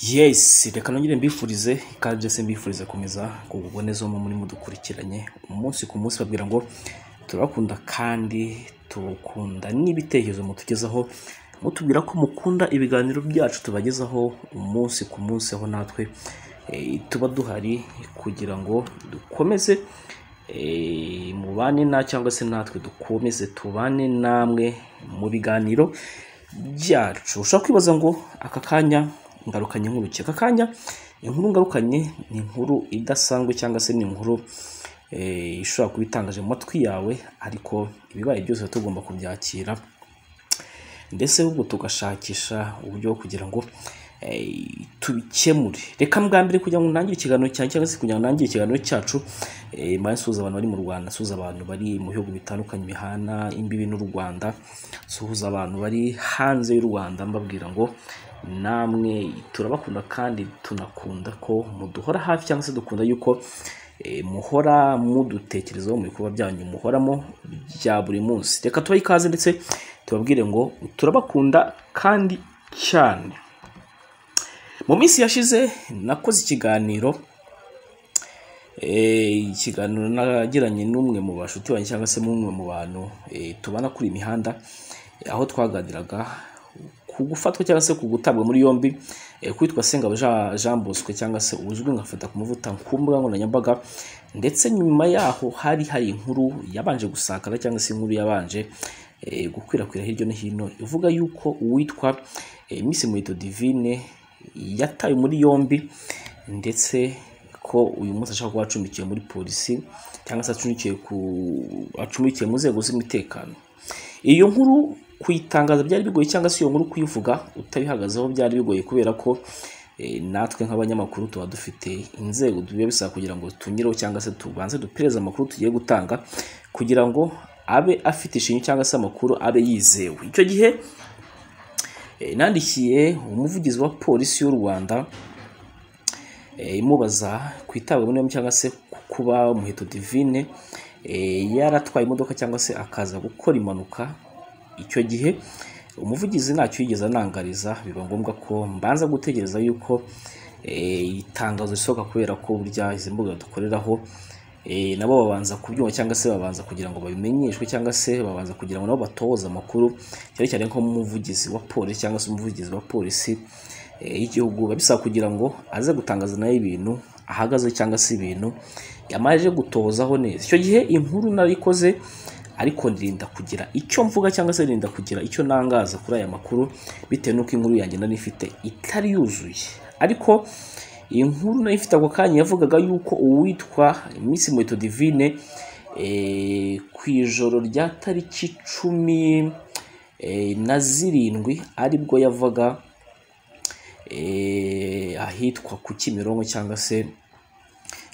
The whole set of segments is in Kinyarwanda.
Yes reka nongere mbifurize ikaze se mbifurize komeza kuboneza umwe muri mudukurikiranye umunsi ku munsi babwira ngo turabakunda kandi tukunda n'ibitekerezo mutugezaho mutubwira ko mukunda ibiganiro byacu tubagezaho umunsi ku munsi aho natwe eh, tuba duhari kugira ngo dukomeze eh, mubane na cyangwa se natwe dukomeze tubane namwe mu biganiro byacu ushobora kwibaza ngo aka kanya ngarukanye inkuru ki aka kanya inkuru ngarukanye ni inkuru idasanzwe cyangwa se ni inkuru eh, ishobora kuba itangaje mu matwi yawe ariko ibibaye byose tuba tugomba kubyakira ndetse ahubwo tugashakisha uburyo bwo kugira ngo eh, tubikemure reka mbwa mbere kugira ngo ntangire ikiganiro cyanjye cyangwa se kugira ngo ntangire ikiganiro cyacu eh, mbaye nsuhuza abantu bari mu rwanda nsuhuza abantu bari mu bihugu bitandukanye bihana imbibi n'u rwanda nsuhuza abantu bari hanze y'u rwanda mbabwira ngo namwe turabakunda kandi tunakunda ko muduhora hafi cyangwa se dukunda yuko eh, muhora mudutekerezaho mu bikorwa byanyu muhoramo bya buri munsi reka tubahe ikaze ndetse tubabwire ngo turabakunda kandi cyane mu minsi yashize nakoze ikiganiro eh, ikiganiro nagiranye n'umwe mu bashuti banjye cyangwa se n'umwe mu bantu eh, tubana kuri iyi mihanda eh, aho twaganiraga ku gufatwa cyangwa se ku gutabwa muri yombi eh, kwitwa Sengabo Jean- Jean Bosco cyangwa se uzwi nka fata ku muvuta ku mbuga nkoranyambaga ndetse nyuma yaho hari hari inkuru yabanje gusakara cyangwa se inkuru yabanje eh, gukwirakwira hirya no hino ivuga yuko uwitwa eh, Miss Muheto Divine yatawe muri yombi ndetse ko uyu munsi ashaka kuba acumbikiwe muri polisi cyangwa se acumbikiwe ku acumbikiwe mu nzego z'umutekano iyo nkuru kuyitangaza byari bigoye cyangwa se iyo nkuru kuyivuga utabihagazeho byari bigoye kubera ko eh, natwe nk'abanyamakuru tuba dufite inzego tugiye bisaba kugira ngo tunyureho cyangwa se tubanze dupereze amakuru tugiye gutanga kugira ngo abe afite ishinyu cyangwa se amakuru abe yizewe icyo gihe Eh, nandikiye umuvugizi wa polisi y'u rwanda eh, imubaza ku itabwa muri yombi cyangwa se ku kuba muheto divine eh, yaratwaye imodoka cyangwa se akaza gukora impanuka icyo gihe umuvugizi ntacyo yigeze anangariza biba ngombwa ko mbanza gutegereza yuko eh, itangazo risohoka kubera ko burya izi mbuga dukoreraho eh, nabo babanza kubyumva cyangwa se babanza kugira ngo babimenyeshwe cyangwa se babanza kugira ngo nabo batoze amakuru cyane cyane nko umuvugizi wa polisi cyangwa se umuvugizi wa polisi eh, y'igihugu biba bisaba kugira ngo aze gutangaza nayo ibintu ahagaze cyangwa se ibintu yamaze gutozaho neza icyo gihe inkuru narikoze ariko ndirinda kugira icyo mvuga cyangwa se ndirinda kugira icyo nangaza kuri aya makuru bitewe n'uko inkuru yanjye nari ifite itari yuzuye ariko iyi nkuru nayo ifite ako kanya yavugaga yuko uwitwa Miss Muheto Divine eh, ku ijoro rya tariki cumi eh, na zirindwi aribwo yavaga eh, ahitwa ku Kimironko cyangwa se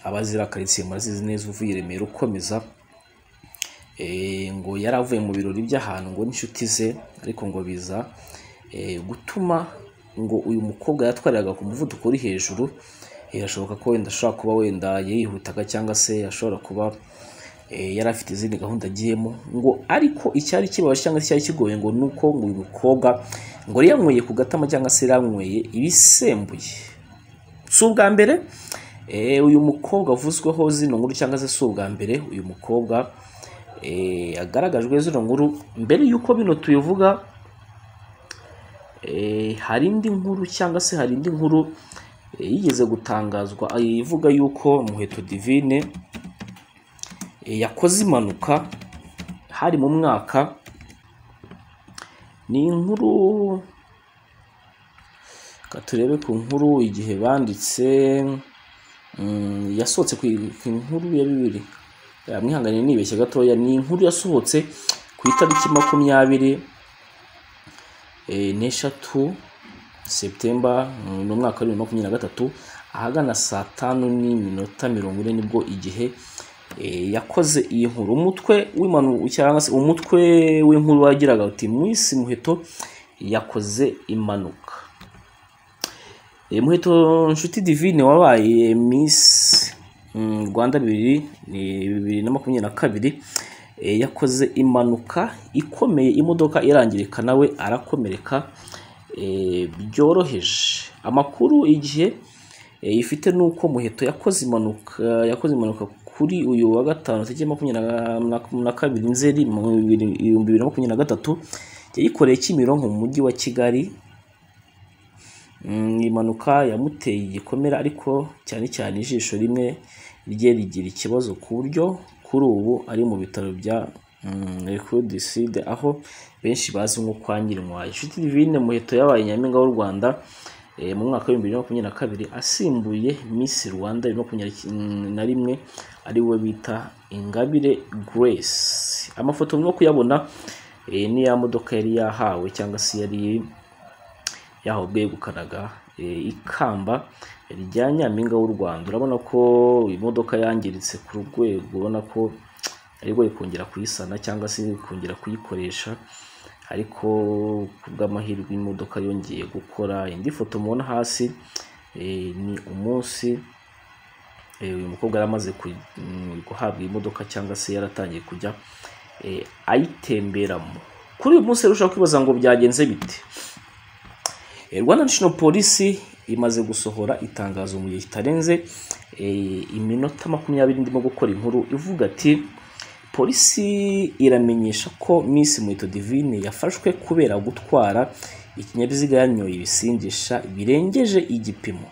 abazira karitsiye murazizi neza uvuye i Remera ukomeza eh, ngo yari avuye mu birori by'ahantu ngo n'inshuti ze ariko ngo biza eh, gutuma ngo uyu mukobwa yatwariraga ku muvuduko uri hejuru eh, birashoboka ko wenda ashobora kuba wenda yihutaga cyangwa se ashobora kuba eh, yari afite izindi gahunda agiyemo ngo ariko icyari kibabaje cyangwa se icyari kigoye ngo ni uko ngo uyu mukobwa ngo yari yanyweye ku gatama cyangwa se yari yanyweye ibisembuye si ubwa mbere eh, uyu mukobwa avuzweho zino nkuru cyangwa se si ubwa mbere uyu mukobwa eh, agaragajwe zino nkuru mbere y'uko bino tubivuga eh, hari indi nkuru cyangwa se hari indi nkuru eh, yigeze gutangazwa eh, ivuga yuko muheto divine eh, yakoze impanuka hari mu mwaka ni inkuru reka turebe ku nkuru igihe banditse mm, yasohotse ku ku nkuru ya bibiri Ya, mwihangane nibeshye gatoya ni inkuru yasohotse ku itariki makumyabiri eh, n'eshatu seputemba mm, ni umwaka wa bibiri na makumyabiri na gatatu ahagana saa tanu n'iminota mirongo ine nibwo igihe eh, yakoze iyi nkuru umutwe w'imanu cyangwa se umutwe w'inkuru wagiraga uti mwisi muheto yakoze impanuka Eh, muheto nshuti divine wabaye miss mm, rwanda bibiri ni bibiri na makumyabiri na kabiri eh, yakoze impanuka ikomeye imodoka irangirika nawe arakomereka byoroheje amakuru igihe ifite ni uko muheto yakoze impanuka yakoze impanuka kuri uyu wa gatanu tariki makumyabiri na kabiri nzeri mu bihumbi bibiri na makumyabiri na gatatu yayikoreye kimironko mu mujyi wa kigali impanuka yamuteye igikomere ariko cyane cyane ijisho rimwe rye rigira ikibazo ku buryo kuri ubu ari mu bitaro bya recrudeside aho benshi bazi nko kwa Nyirinkwaya inshuti divine muheto yabaye nyampinga w'u rwanda mu mwaka w'ibihumbi bibiri na makumyabiri na kabiri asimbuye Miss Rwanda bibiri na makumyabiri na rimwe ari we bita Ingabire Grace amafoto murimo kuyabona ni ya modoka yari yahawe cyangwa se yari yahawe bwegukanaga ikamba rya nyampinga w'u Rwanda urabona ko iyi modoka yangiritse ku rwego ubona ko aribwo ikongera kuyisana cyangwa se ikongera kuyikoresha ariko ku bw'amahirwe imodoka yongeye gukora indi foto mubona hasi ni umunsi uyu mukobwa yari amaze guhabwa imodoka cyangwa se yaratangiye kujya ayitemberamo kuri uyu munsi ushobora kwibaza ngo byagenze bite rwanda national polisi imaze gusohora itangazo mu gihe kitarenze iminota makumyabiri ndimo gukora inkuru ivuga ati polisi iramenyesha ko Miss Muheto Divine yafashwe kubera gutwara ikinyabiziga yanyoye ibisindisha birengeje igipimo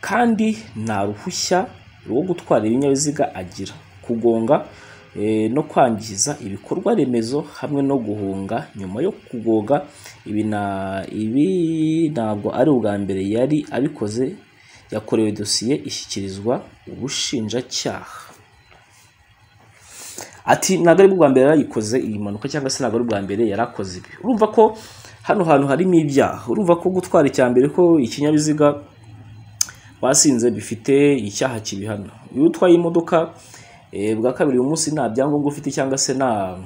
kandi nta ruhushya rwo gutwara ibinyabiziga agira kugonga no kwangiza ibikorwa remezo hamwe no guhunga nyuma yo kugoga ibi ntabwo ari ubwa mbere yari abikoze yakorewe dosiye ishyikirizwa ubushinjacyaha ati ntabwo ari ubwa mbere yarayikoze iyi mpanuka cyangwa se ntabwo ari ubwa mbere yari akoze ibi urumva ko hano hantu harimo ibyaha urumva ko gutwara icya mbere ko ikinyabiziga basinze bifite icyaha kibihana iyo utwaye imodoka bwa kabiri uyu munsi nta byangombwa ufite cyangwa se nta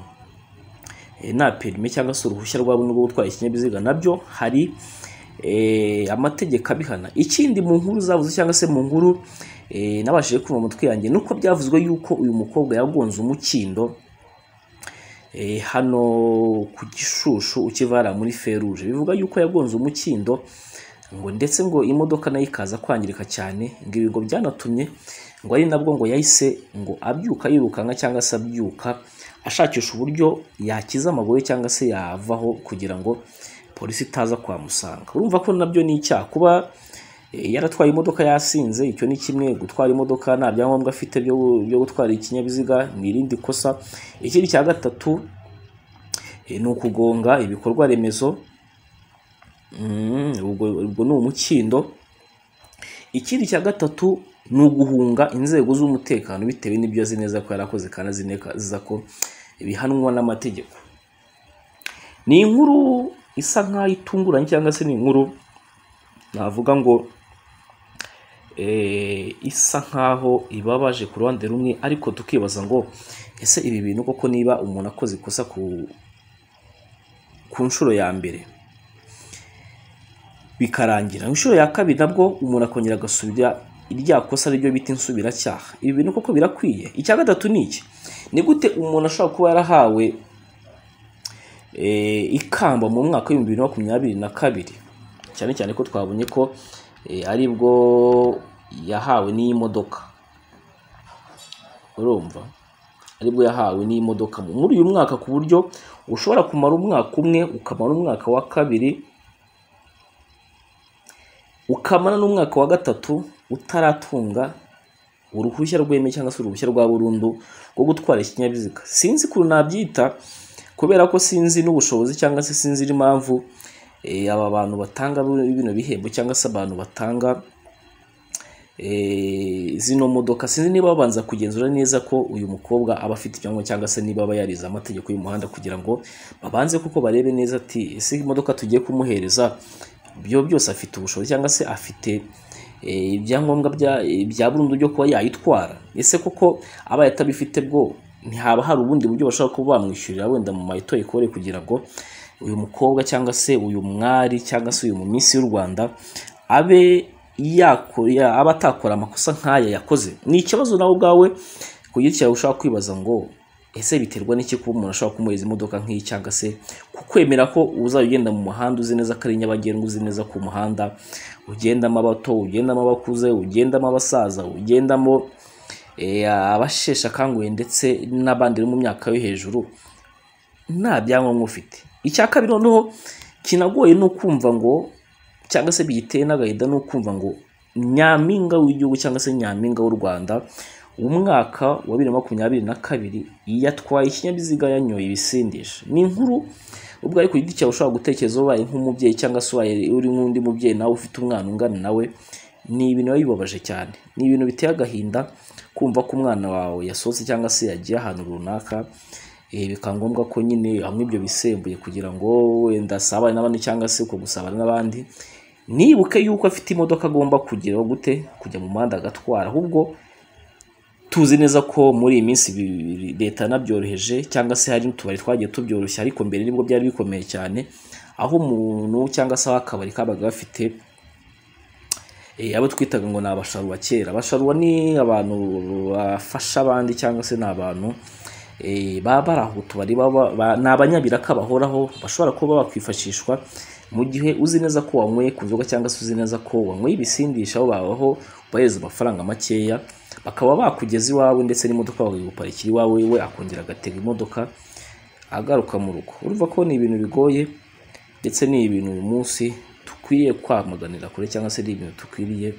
nta perime cyangwa se uruhushya rwawe rwo gutwara ikinyabiziga nabyo hari amategeko abihana ikindi mu nkuru zavuze cyangwa se mu nkuru nabashije kumva umutwe yanjye nuko byavuzwe yuko uyu mukobwa yagonze umukindo hano ku gishushu ukivara muri feruje bivuga yuko yagonze umukindo ngo ndetse ngo imodoka nayo ikaza kwangirika cyane ngo ibigo byanatumye ngo ari nabwo ngo yahise ngo abyuka yirukanka cyangwa se abyuka ashakisha uburyo yakiza amaguru cyangwa se yavaho kugira ngo polisi itaza kwamusanga urumva ko nabyo ni icyaha kuba yaratwaye imodoka yasinze icyo ni kimwe gutwara imodoka nta byangombwa afite byo gutwara ikinyabiziga ni irindi kosa ikindi cya gatatu ni ukugonga ibikorwa remezo ubwo ni umukindo ikindi cya gatatu ni uguhunga inzego z'umutekano bitewe n'ibyo azi neza ko yarakoze kandi azi neza ko bihanwa n'amategeko ni inkuru isa nk'aho itunguranye cyangwa se ni inkuru navuga ngo isa nk'aho ibabaje ku ruhande rumwe ariko tukibaza ngo ese ibi bintu koko niba umuntu akoze ikosa ku nshuro ya mbere bikarangira inshuro ya kabiri nabwo umuntu akongera agasubira irya kosa ryo bita insubiracyaha ibi bintu koko birakwiye icya gatatu ni iki ni gute umuntu ashobora kuba yarahawe ikamba mu mwaka w'ibihumbi bibiri na makumyabiri na kabiri cyane cyane ko twabonye ko ari bwo yahawe n'iyi modoka urumva aribwo yahawe n'iyi modoka muri uyu mwaka ku buryo ushobora kumara umwaka umwe ukamara umwaka wa kabiri ukamara n'umwaka wa gatatu utaratunga uruhushya rweme cyangwa se uruhushya rwa burundu rwo gutwara ikinyabiziga sinzi ukuntu nabyita kubera ko sinzi n'ubushobozi cyangwa se sinzi impamvu aba bantu batanga bino bihembo cyangwa se abantu batanga zino modoka sinzi niba babanza kugenzura neza ko uyu mukobwa aba afite ibyangombwa cyangwa se niba aba yarize amategeko y'umuhanda kugira ngo babanze kuko barebe neza ati ese imodoka tugiye kumuhereza byo byose afite ubushobozi cyangwa se afite ibyangombwa bya burundu byo kuba yayitwara ese koko abaye atabifite bwo ntihaba hari ubundi buryo bashobora kuba bamwishyurira wenda mu mayito ikore kugira ngo uyu mukobwa cyangwa se uyu mwari cyangwa se uyu mu minsi y'u rwanda abe aba atakora amakosa nk'aya yakoze ni ikibazo nawe ubwawe ku giti cyawe ushobora kwibaza ngo ese biterwa n'iki kuba umuntu ashobora kumuhereza imodoka nk'iyi cyangwa se kukwemera ko uzajya ugenda mu muhanda uzi neza ko ari nyabagendwa uzi neza ku muhanda ugendamo abato ugendamo abakuze ugendamo abasaza ugendamo eh, abasheshe akanguhe ndetse n'abandi bari mu myaka yo hejuru nta byangombwa ufite icya kabiri noneho kinagoye ni ukumva ngo cyangwa se biyiteye n'agahinda ni ukumva ngo nyampinga w'igihugu cyangwa se nyampinga w'u rwanda umwaka wa bibiri na makumyabiri na kabiri yatwaye ikinyabiziga yanyoye ibisindisha ni inkuru ubwo ariko giti cyawe ushobora gutekereza ubaye nk'umubyeyi cyangwa se ubaye uri nk'undi mubyeyi nawe ufite umwana ungana nawe ni ibintu biba bibabaje cyane ni ibintu biteye agahinda kumva ko umwana wawe yasohotse cyangwa se yagiye ahantu runaka eh, bikaba ngombwa ko nyine hamwe ibyo bisembuye kugira ngo wenda asabane n'abandi cyangwa se uko gusabana n'abandi nibuke yuko afite imodoka agomba kugeraho gute kujya mu muhanda agatwara ahubwo tuzi neza ko muri iyi minsi bi- leta yanabyoroheje cyangwa se hari n'utubari twagiye tubyoroshya ariko mbere nibwo byari bikomeye cyane aho umuntu cyangwa se aho akabari kabaga gafite eh, abo twitaga ngo ni abasharuba kera abasharuba ni abantu bafasha abandi cyangwa se ni abantu eh, baba bari aho tubari baba- ba- ni abanyabiraka bahoraho bashobora kuba bakwifashishwa mu gihe uzi neza ko wanyweye ku nzoga cyangwa se uzi neza ko wanyweye ibisindisha aho babaho ubahereza amafaranga makeya bakaba bakugeza iwawe ndetse n'imodoka bakayiguparikira iwawe we akongera agatega imodoka agaruka mu rugo urumva ko ni ibintu bigoye ndetse ni ibintu uyu munsi dukwiriye kwamaganira kure cyangwa se ni ibintu dukwiriye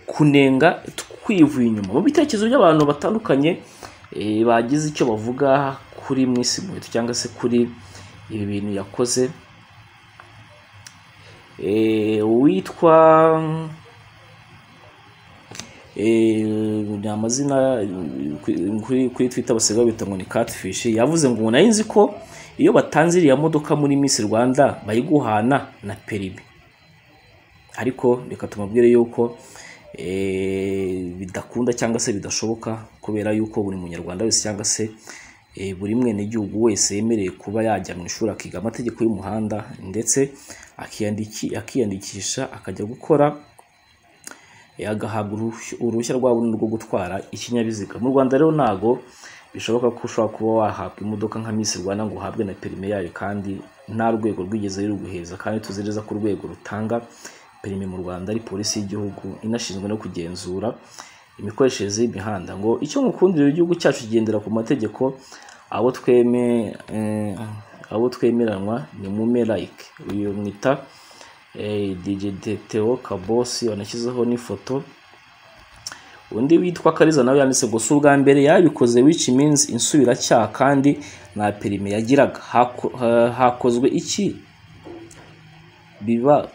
kunenga twivuye inyuma mu bitekerezo by'abantu batandukanye eh, bagize icyo bavuga kuri mwisi muheto cyangwa se kuri ibi bintu yakoze Eh, uwitwa eh, ni amazina eh, kuri- kuri- kuri twitter basigaye bita ngo ni catfish yavuze ngo nari nzi ko iyo batanze iriya modoka muri miss rwanda bayiguhana na perimi ariko reka tumubwire yuko eh, bidakunda cyangwa se bidashoboka kubera yuko buri munyarwanda wese cyangwa se eh, buri mwenegihugu wese yemerewe kuba yajya mu ishuri akiga amategeko y'umuhanda ndetse akiyandiki- akiyandikisha akajya gukora eh, agahabwa uruhushya- uruhushya rwa burundu rwo gutwara ikinyabiziga mu rwanda rero ntago bishoboka ko ushobora kuba wahabwa imodoka nka Miss Rwanda ngo uhabwe na perime yayo kandi nta rwego rwigeze ruguheza kandi tuzi neza ko urwego rutanga perime mu Rwanda ari polisi y'igihugu inashinzwe no kugenzura imikoreshereze y'imihanda ngo icyo mukundira igihugu cyacu kigendera ku mategeko abo tweme eh, abo twemeranwa ni mume like uyu mwita eh, DJ Theo Kabosi wanashyizeho n'ifoto undi witwa kariza nawe yanditse ngo si ubwa mbere yabikoze which means insubiracyaha kandi nta perime yagiraga Hako- ha- hakozwe iki biba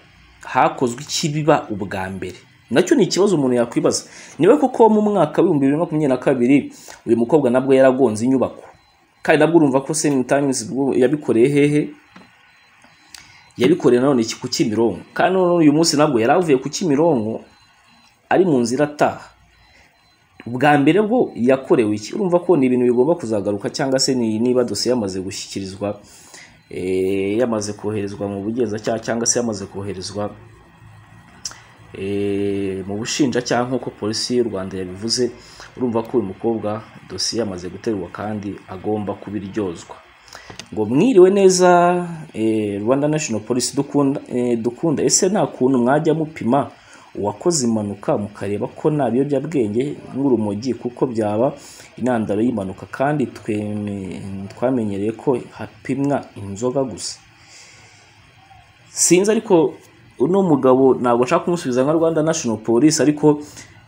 hakozwe iki biba ubwa mbere nacyo ni ikibazo umuntu yakwibaza niba koko mu mwaka w'ibihumbi bibiri na makumyabiri na kabiri uyu mukobwa nabwo yaragonze inyubako kandi nabwo urumva ko semingi times bwo yabikoreye hehe yabikoreye nanone iki ku kimironko kandi none uyu munsi nabwo yari avuye ku kimironko ari mu nzira ataha ubwa mbere bwo yakorewe iki urumva ko ni ibintu bigomba kuzagaruka cyangwa se ni niba dosiye yamaze gushyikirizwa eh, yamaze koherezwa mu bugenzacyaha cyangwa se yamaze koherezwa eh, mu bushinjacyaha nk'uko polisi y'u rwanda yabivuze urumva ko uyu mukobwa dosiye yamaze guterwa kandi agomba kubiryozwa ngo mwiriwe neza eh, rwanda national police dukunda, eh, dukunda ese nta kuntu mwajya mupima uwakoze impanuka mukareba ko nta biyobyabwenge nk'urumogi kuko byaba intandaro y'impanuka kandi tweme- twamenyereye ko hapimwa inzoga gusa sinzi ariko uno mugabo ntabwo nshaka kumusubiza nka rwanda national police ariko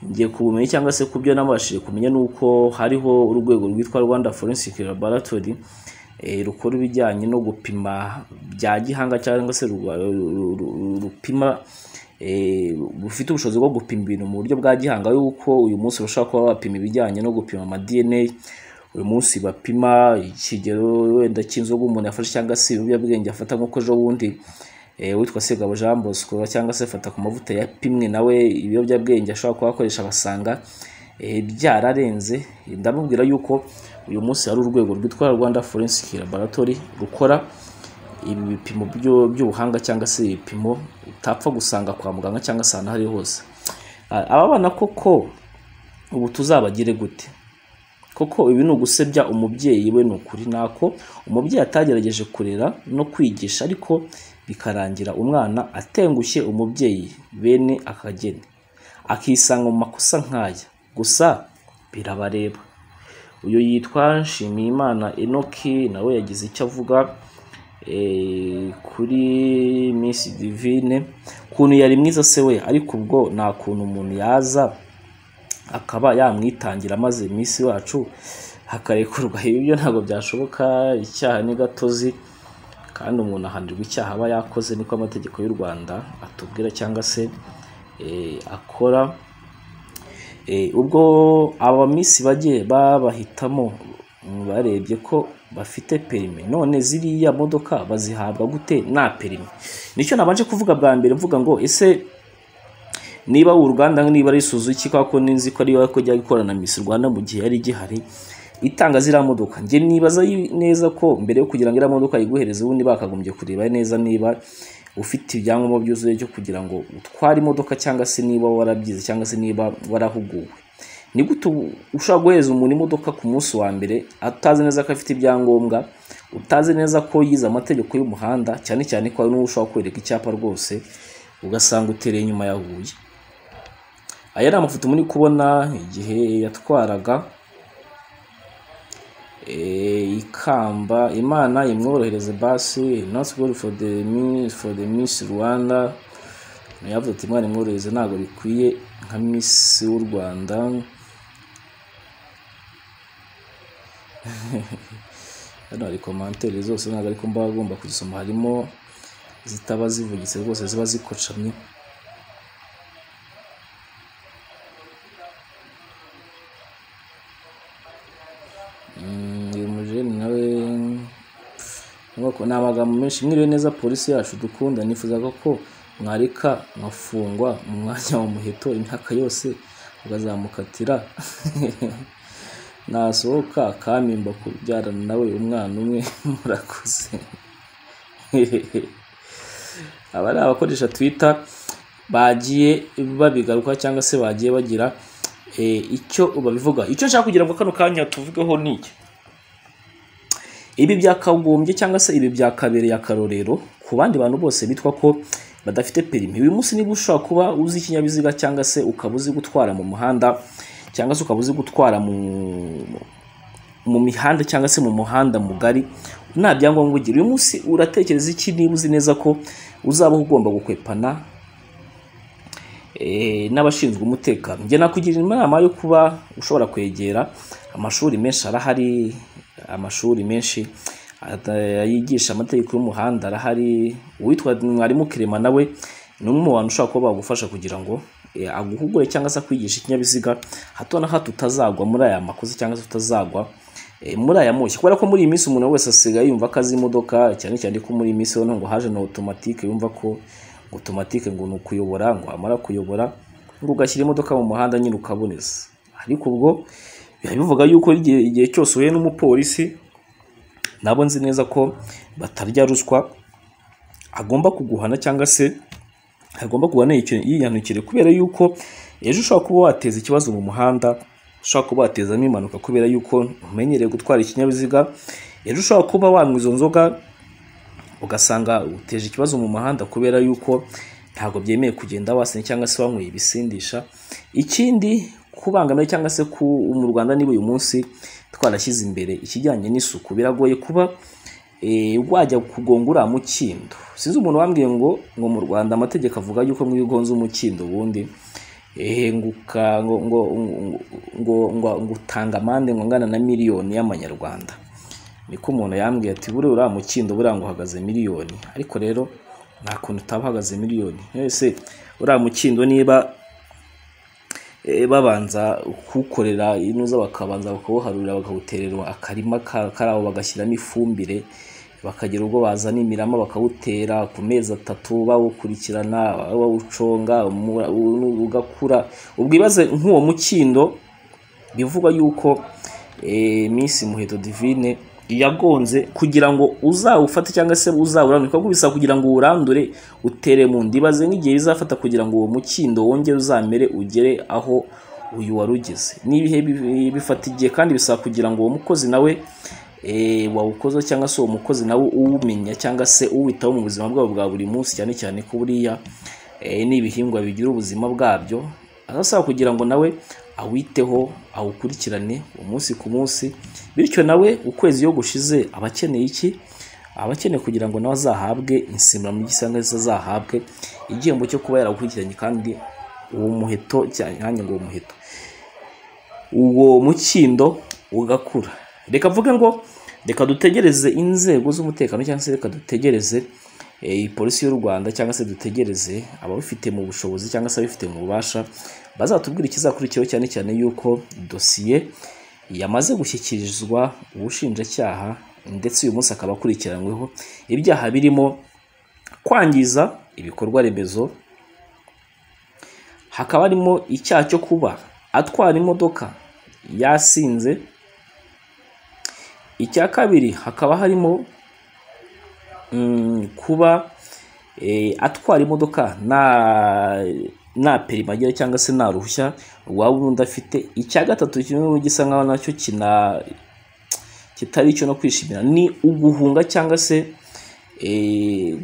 ngiye kubumenya cyangwa se kubyo nabashije kumenya ni uko hariho urwego rwitwa rwanda forensic laboratory eh, rukora ibijyanye no gupima bya gihanga cyangwa se ru- ru- ru- rupima eh, bufite ubushobozi bwo gupima ibintu mu buryo bwa gihanga yuko uyu munsi bashobora kuba bapima ibijyanye no gupima ama dna uyu munsi bapima ikigero wenda cy'inzoga umuntu yafashe cyangwa se ibiyobyabwenge afata nk'uko ejo bundi eh, witwa Segabo Jean Bosco cyangwa se fata ku mavuta yapimwe nawe ibiyobyabwenge ashobora kuba akoresha basanga eh, byararenze ndamubwira yuko uyu munsi hari urwego rwitwa Rwanda Forensic Laboratory rukora ibi bipimo byo- by'ubuhanga cyangwa se ibipimo utapfa gusanga kwa muganga cyangwa se ahantu aho ari ho hose Ah, aba bana koko ubu tuzabagire gute kuko ibi ni ugusebya umubyeyi we ni ukuri nako umubyeyi atagerageje kurera no kwigisha ariko bikarangira umwana atengushye umubyeyi bene akageni akisanga mu makosa nk'aya gusa birabareba uyu yitwa nshimiyimana enoki nawe yagize icyo avuga eh, kuri miss divine ukuntu yari mwiza se we ariko ubwo nta kuntu umuntu yaza akaba yamwitangira maze iminsi wacu hakarekurwa ibyo ntabwo byashoboka icyaha ni gatozi kandi umuntu ahanirwa icyaha aba yakoze niko amategeko y'u rwanda atubwira cyangwa se eh, akora Eh, ubwo aba minsi bagiye babahitamo mm, barebye ko bafite perime none ziriya modoka bazihabwa gute nta perime nicyo nabanje kuvuga bwa mbere mvuga ngo ese niba uruganda niba ari Suzuki kwa ko ninzi ko ariyo ko jya gukorana na Miss Rwanda mu gihe yari gihari itanga ziriya modoka njye nibaza yi- neza ko mbere yo kugira ngo iriya modoka yiguhereze ubundi bakagombye kureba neza niba ufite ibyangombwa byuzuye cyo kugira ngo utware imodoka cyangwa se niba warabyize cyangwa se niba warahuguwe ni gute ubu- ushobora guhereza umuntu imodoka ku munsi wa mbere atazi neza ko afite ibyangombwa utazi neza ko yize amategeko y'umuhanda cyane cyane ko hari n'uwo ushobora kwereka icyapa rwose ugasanga utereye inyuma yahuye aya ni amafoto muri kubona igihe yatwaraga eh, ikamba imana imworohereze basi not good for the miss for the miss rwanda nayo avuga ati imana imworohereze ntabwo bikwiye nka miss w'u rwanda hano hari komantere zose ntabwo ariko mba agomba kuzisoma harimo zitaba zivugitse rwose ziba zikocamye Mm, uyu mujeni nawe ubwoko ni amagambo menshi mwiriwe neza polisi yacu dukunda nifuzaga ko mwareka nkafungwa mu mwanya wa muheto imyaka yose ukazamukatira nasohoka akampimba kubyarana nawe umwana umwe murakoze aba ni abakoresha twitter bagiye babigaruka cyangwa se bagiye bagira eh, icyo babivuga icyo nshaka kugira ngo kano kanya tuvugeho ni iki ibi byakagombye cyangwa se ibi byakabereye akarorero ku bandi bantu bose bitwa ko badafite perimi uyu munsi niba ushobora kuba uzi ikinyabiziga cyangwa se ukaba uzi gutwara mu muhanda cyangwa se ukaba uzi gutwara mu mu mihanda cyangwa se mu muhanda mugari nta byangombwa ugira uyu munsi uratekereza iki niba uzi neza ko uzaba ugomba gukwepana eh, n'abashinzwe umutekano njye nakugira inama yo kuba ushobora kwegera amashuri menshi arahari amashuri menshi ata- yigisha amategeko y'umuhanda arahari uwitwa mwarimu kirema nawe ni umwe mu bantu ushobora kuba bagufasha kugira ngo eh, aguhugure cyangwa se akwigisha ikinyabiziga hato na hato utazagwa muri aya makosa cyangwa se utazagwa eh, muri aya moshya kubera ko muri iyi minsi umuntu wese asigaye yumva ko azi imodoka cyane cyane ko muri iyi minsi none ngo haje na otomatike yumva ko otomatike ngo ni ukuyobora ngo wamara kuyobora ngo ugashyira imodoka mu muhanda nyine ukaboneza ariko ubwo biba bivuga yuko igihe igihe cyose uhuye n'umupolisi nabo nzi neza ko batarya ruswa agomba kuguhana cyangwa se agomba guhana yiyanukire- yiyanukire kubera yuko ejo ushobora kuba wateza ikibazo mu muhanda ushobora kuba watezamo impanuka kubera yuko umenyereye gutwara ikinyabiziga ejo ushobora kuba wanywa izo nzoga ugasanga uteje ikibazo mu muhanda kubera yuko ntabwo byemeye kugenda wasinye cyangwa se wanyweye ibisindisha ikindi kubangamira cyangwa se ku mu rwanda niba uyu munsi twarashyize imbere ikijyanye n'isuku biragoye kuba eh, wajya kugonga uriya mukindo sinzi umuntu wambwiye ngo ngo mu rwanda amategeko avuga yuko mwiyo ugonze umukindo ubundi eh, ngo uka- ngo ngo ngo- ngo ngo ngo utanga amande ngo angana na miliyoni y'amanyarwanda niko umuntu yambwiye ati buriya uriya mukindo buriya ngo uhagaze miliyoni ariko rero nta kuntu utaba uhagaze miliyoni ese uriya mukindo niba eh, babanza kuwukorera inuza bakabanza bakawuharurira bakawuterera akarima ka- karabo bagashyiramo ifumbire bakagira ubwo bazana imirama bakawutera ku mezi atatu bawukurikirana bawuconga umura- u- ugakura ubwo ibaze nk'uwo mukindo bivugwa yuko eh, Miss Muheto Divine yagonze kugira ngo uzawufate cyangwa se uzawurandure kuko bisaba kugira ngo uwurandure utere mu ndibaze nk'igihe bizafata kugira ngo uwo mukindo wongere uzamere ugere aho uyu wari ugize n'ibihe bifata igihe kandi bisaba kugira ngo uwo mukozi nawe wawukoze cyangwa se uwo mukozi nawe uwumenya cyangwa se uwitaho mu buzima bwabo bwa buri munsi cyane cyane ko buriya n'ibihingwa bigira ubuzima bwabyo asaba kugira ngo nawe awiteho awukurikirane umunsi ku munsi bityo nawe ukwezi iyo gushize aba akeneye iki aba akeneye kugira ngo nawe azahabwe insimburamubiri cyangwa se azahabwe igihembo cyo kuba yarawukurikiranye kandi uwo muheto cyane ngo uwo muheto uwo mukindo ugakura reka mvuge ngo reka dutegereze inzego z'umutekano cyangwa se reka dutegereze polisi y'u rwanda cyangwa se dutegereze ababifite mu bushobozi cyangwa se ababifite mu bubasha bazatubwira ikizakurikiyeho cyane cyane yuko dosiye yamaze gushyikirizwa ubushinjacyaha ndetse uyu munsi akaba akurikiranyweho ibyaha birimo kwangiza ibikorwa remezo hakaba harimo icyaha cyo kuba atwara imodoka yasinze icya kabiri hakaba harimo kuba atwara imodoka nta perima agira cyangwa se nta ruhushya waba ubundi afite icya gatatu kimwe gisa nkaho nacyo kina kitari icyo no kwishimira ni uguhunga cyangwa se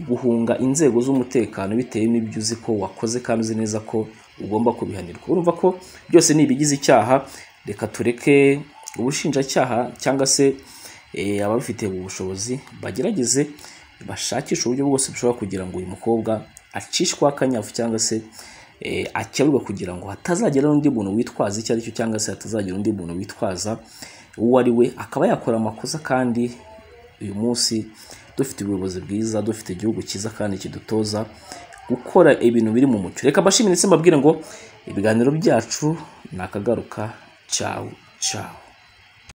guhunga inzego z'umutekano bitewe n'ibyo uzi ko wakoze kandi uzi neza ko ugomba kubihanirwa urumva ko byose ni ibigize icyaha reka tureke ubushinjacyaha cyangwa se ababifitiye ubushobozi bagerageze bashakisha uburyo bwose bushobora kugira ngo uyu mukobwa acishweho akanyafu cyangwa se akeburwa kugira ngo hatazagira n'undi muntu witwaza icyo ari cyo cyangwa se hatazagira undi muntu witwaza uwo ari we akaba yakora amakosa kandi uyu munsi dufite ubuyobozi bwiza dufite igihugu cyiza kandi kidutoza gukora ibintu biri mu mucyo reka mbashimire ndetse mbabwire ngo ibiganiro byacu ni akagaruka cyawu cyawu